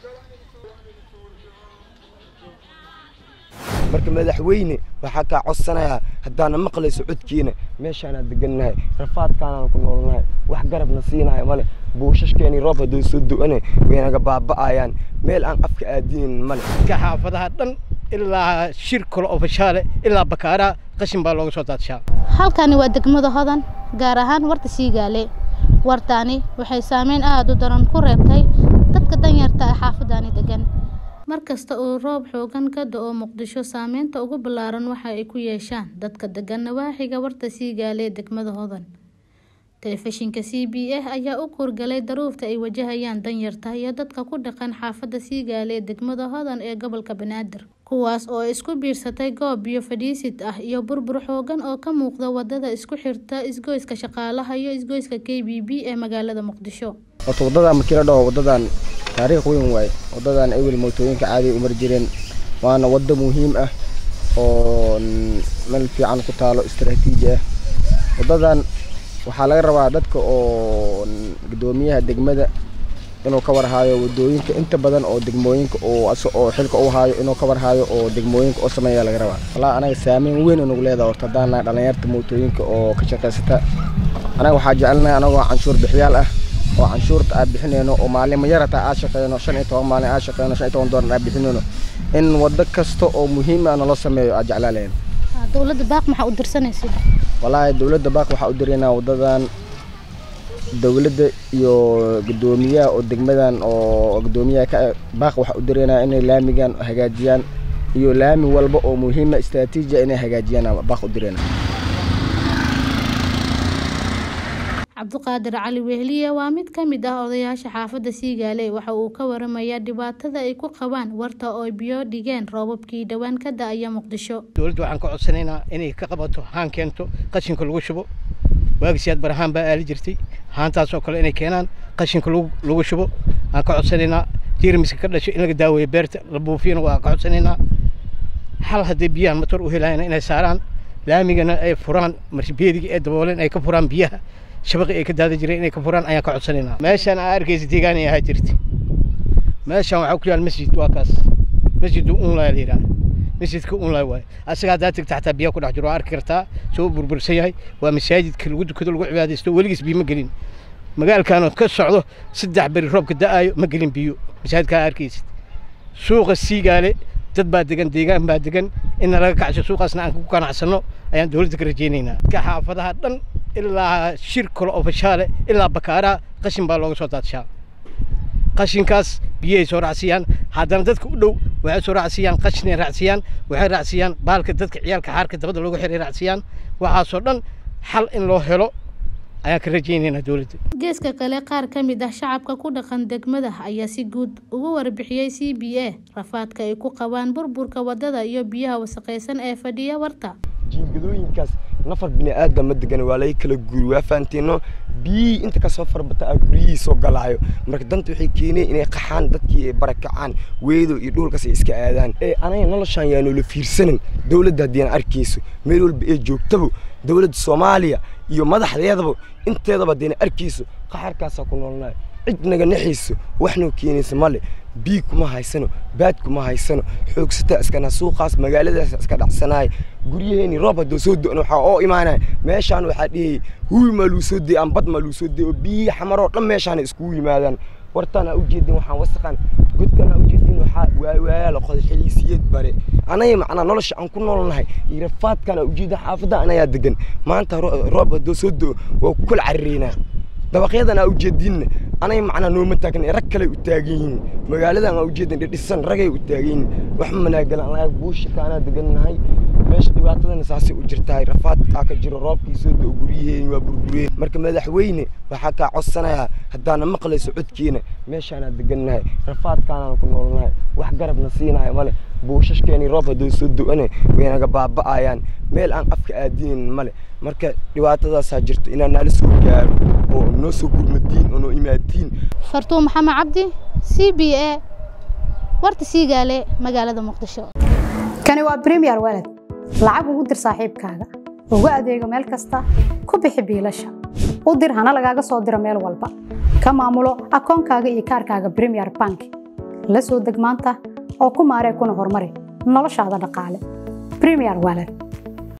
marka madaxweyne waxaa kaa codsanayaa haddaana maqlayso codkiina meeshaanaa degannahay rafaadkaanaan ku noolnahay wax garabna siinaya male buushashkeeni roob hadduu soo do-ane waynaga baaba'ayaan meel aan afka aadinin male xaafadaha dhan ilaa shir kale oo fashaale ilaa bakaaraha qashin baa looga soo daadshaa halkani waa degmada hodan gaar ahaan warta siigaale wartaani waxay saameyn aada u daran ku reebtay dadka danyarta ah xaafadani degan mar kasta uu roob xoogan ka da-o muqdisho saameynta ugu ballaaran waxa ay ku yeeshaan dadka degan nawaaxiga warta siigaale ee degmada hodan telefishinka c b a ayaa u kuurgalay daruufta ay wajahayaan danyarta iyo dadka ku dhaqan xaafadda siigaale ee degmada hodan ee gobolka banaadir kuwaas oo isku biirsatay goob biyo fadhiisid ah iyo burbur xoogan oo ka muuqda wadada isku xirta isgoyska shaqaalaha iyo isgoyska k b b ee magaalada muqdisho horta waddadan markii la dhaho waddadan taariikh weyn waaye waddadan ewel mootooyinka caadiga u mari jireen waana waddo muhiim ah oo meel fiican ku taalo istaraatiiji ah waddadan waxaa laga rabaa dadka oo guddoomiyaha degmada inuu ka warhaayo wadooyinka inta badan oo degmooyinka oo oo xilka u haayo inuu ka warhaayo oo degmooyinka oo sameeya laga rabaa walaa anaga saameyn weyn nagu leedahay horta haddaan nahay dhalinyarta mootooyinka oo ka shaqaysata anaga waxaa jecelnahay anagoo canshuur bixiyaal ah oo canshuurta aan bixinayno oo maalin yar hataa aan shaqeyno shan iyo toban maalin aan shaqeyno shan iyo toban doolar aan bixinayno in waddo kasta oo muhiim ah naloo sameeyo aan jeclaalayn dowladda baaq maxaa u dirsanaysid walaahi dowladda baaq waxaa u diraynaa waddadan dowladda iyo guddoomiyaha oo degmadan oo guddoomiyaha ka baaq waxaa u diraynaa inay laamigan hagaajiyaan iyo laami walba oo muhiima istaraatiijiya inay hagaajiyaan baaq u diraynaa cabdiqaadir cali wehliye waa mid ka mid ah odayaasha xaafadda siigaale waxa uu ka waramayaa dhibaatada ay ku qabaan warta oo biyo dhigeen roobabkii dhowaan ka da-aya muqdisho dowladda waxaan ka codsanaynaa inay ka qabato haan keento qashinka lagu shubo waagisiyaad barahaan baa aali jirtay haantaas oo kale inay keenaan qashinka lagu shubo aan ka codsanaynaa jeermiska ka dhasho in laga daaweeyo beerta la buufiyana waa ka codsanaynaa xal haddii biyahan matoor u helayana inay saaraan laamigana ay furaan marbeediga ee dabooleen ay ka furaan biyaha shabaqi ay ka daada jireen inay ka furaan ayaan ka codsanaynaa meeshaan aa arkaysa deegaan ay ahaa jirta meeshaan waxaa ku yaal masjid waa kaas masjid unlay la yidhaha masjidka unlay waaye asaga haddaa tagta xataa biyaa ku dhex jiro waa arki kartaa soo burbursan yahay waa masaajidka lagu dukado lagu cibaadaysto weligiis biyo ma gelin magaalkan ka socdo saddex beri roobka da-ayo ma gelin biyo masaajidkaa arkaysid suuqa siigaale dad baa degan deegaan baa degan inna laga kacsho suuqaasna aan ku ganacsano ayaan dowladda ka rajaynaynaa dadka xaafadaha dhan ilaa shir kale oo fashaale ilaa bakaaraha qashin baa looga soo daadshaa qashinkaas biyahay soo raacsiiyaan haddana dadka u dhow waxay soo raacsiiyaan qashinay raacsiiyaan waxay raacsiiyaan baalka dadka ciyaalka xaarka dabada looga xiray raacsiiyaan waxaasoo dhan xal in loo helo ayaan ka rajaynaynaa dowladda geeska kale qaar ka mid ah shacabka ku dhaqan degmada ayaa si guud ugu warbixiyey c b a rafaadka ay ku qabaan burburka wadada iyo biyaha wasaqaysan ee fadhiya warta jiingadooyinkaas nafar bini aadam ma degan waa laga kala guuri waa fahanteeno biyihii inta kasoo farbata aa guryihii soo galaayo marka danta waxay keeneen inay qaxaan dadkii ay barakacaan weedo iyo dhulkaas ay iska aadaan ee anaga noloshaan yaa noola fiirsanin dowladda haddii aan arkayso meel walba ee joogtaba dowladda soomaaliya iyo madaxdeedaba inteedaba haddii aan arkayso qaxarkaasaa ku noolnayo cid naga naxayso waxnoo keenaysa male biig kuma haysano baad kuma haysano xoogsataa iskana suuqaas magaaladaas iska dhacsanaay guryaheeni roob haddoo soo do-no waxaa oo imaanaya meeshaan waxaa dhihayay huwi maa luu soo dayay ambad maa luu soo dayay oo biyihii xamaroo dhan meeshaana iskugu yimaadaan wartaan aa ujeedin waxaan wasaqan godkan aa ujeedin waxaa waawaayaa la qoday xiliisiyeed bare anaga macnaa nolosha aan ku noolnahay iyo rafaadkan aa ujeedin xaafadda anayaa degan maanta roob haddoo soo do-o waa ku kala carireynaa dabaqyadan aa ujeedinna anay macnaa nooma taagna rag kale u taagan yihiin magaaladan aa ujeedin dhidhisan ragay u taagan yihiin wax manaagalan anaga buushika anaa degannahay meesha dhibaatadana saasay u jirtahay rafaad aa ka jiro roobkii soo do guryaheeni waa burbureen marka madaxweyne waxaa kaa codsanayaa haddaana maqlayso codkiina meeshaanaa degannahay rafaadkaanaan ku noolnahay wax garabna siinaya male buushashkeeni roob haddoo soo do-ane waynaga baaba'ayaan meel aan afka aadinin male marka dhibaatadaasaa jirto inaan naala soo gaaro oo noo soo gurmatiin oo noo imaadiin fartuun maxamed cabdi c b a warta siigaale magaalada muqdisho kani waa bremiyer walad lacag ugu dir saaxiibkaaga ugu adeego meel kasta ku bixi biilasha u dir hana lagaaga soo diro meel walba ka maamulo akoonkaaga iyo kaarkaaga bremiyer bank la soo deg maanta oo ku maaree kuna horumari noloshaada dhaqaale premier wallet